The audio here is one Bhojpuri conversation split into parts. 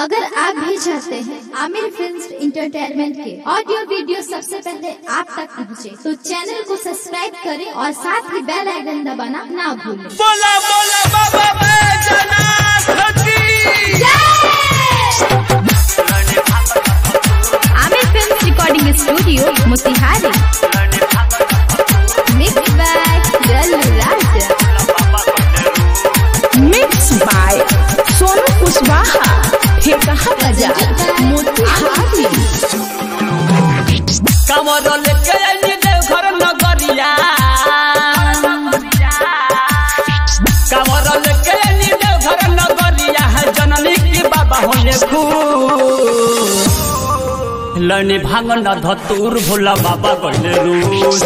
अगर आप भी चाहते हैं आमिर फिल्म इंटरटेनमेंट के ऑडियो वीडियो सबसे पहले आप तक पहुंचे, तो चैनल को सब्सक्राइब करें और साथ ही बेल आइकन दबाना ना भूलें बोला बोला बाबा बैजनाथ की Aamir film recording studio Motihari mix by Jallu Raja mix by Sonu Kushwaha Thekaha बाजार मोतिहारी कमर लेके आइली देवघर नगरिया कमर लेके आइली देवघर नगरिया है जननी की बाबा होने खूब लनी भांग न धतूर भोला बाबा गले रूस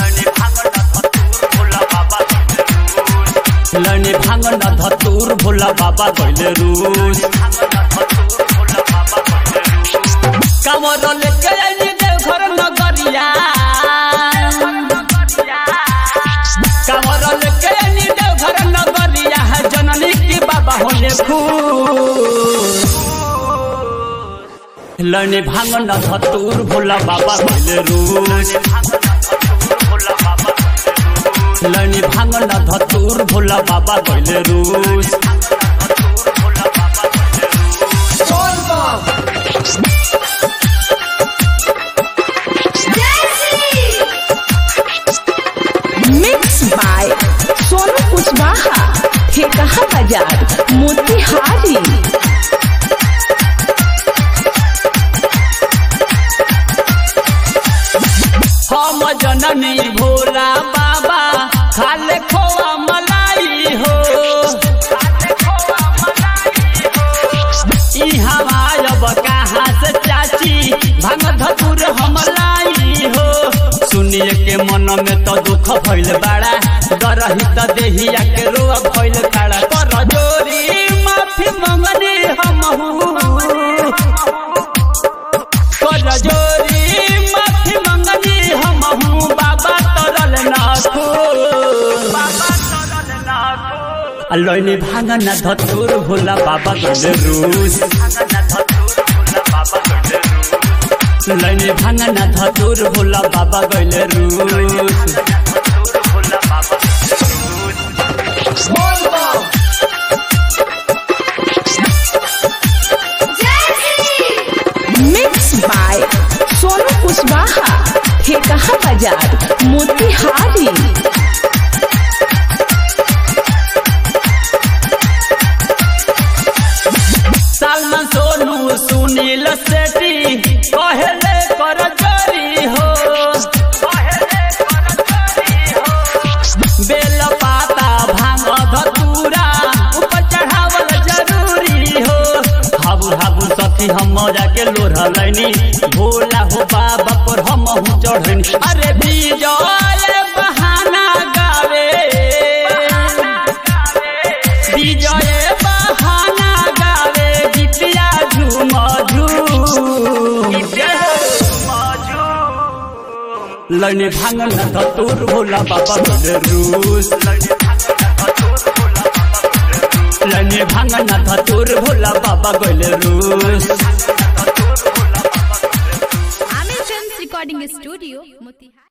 लनी भांग न धतूर भोला बाबा गले रूस कमर लेके आइली देवघर नगरिया कमर लेके आइली देवघर नगरिया है जननी की बाबा होने खूब लने भांग न धतूर भोला बाबा गले रूस लनी भांग न धतूर भोला बाबा गले रूस मिक्स बाय सोनू कुशवाहा ठेकहा बाजार मोतिहारी हम जननी भोला बाबा खाले खोआ मलाई हो ई हमार कहाँ से चाची भांग धतुर हमलाई हो सुनिए के मन में तो दुख भइल बाड़ा डरही त देहिया के रोआ भइल काड़ा कर जोरी माफी मंगनी हमहू कर जोरी माफी मंगनी हमहू बाबा तरल नाखो लैनी भांग न धतुर भोला बाबा गले रूस लैनी भांग न धतुर भोला बाबा गले रूस मिक्स बाय सोनू कुशवाहा ठेकहा बाजार मोतिहारी सलमान सोनू सुनील सेठी कहले कर जोरी हो बेल पाता भांग धतूरा ऊपर चढ़ावल जरूरी हो हाबू हाबू सखी हम जाके लोढ़लैनी भोला हो बाबा पर हम चढ़नी अरे विजय बहाना गावे विजय बहाना गावे गीतिया झूम झूम लने भांग न धतूर भोला बाबा गले रूस लने भांग न धतूर भोला बाबा गले रूस Aamir film recording studio Motihari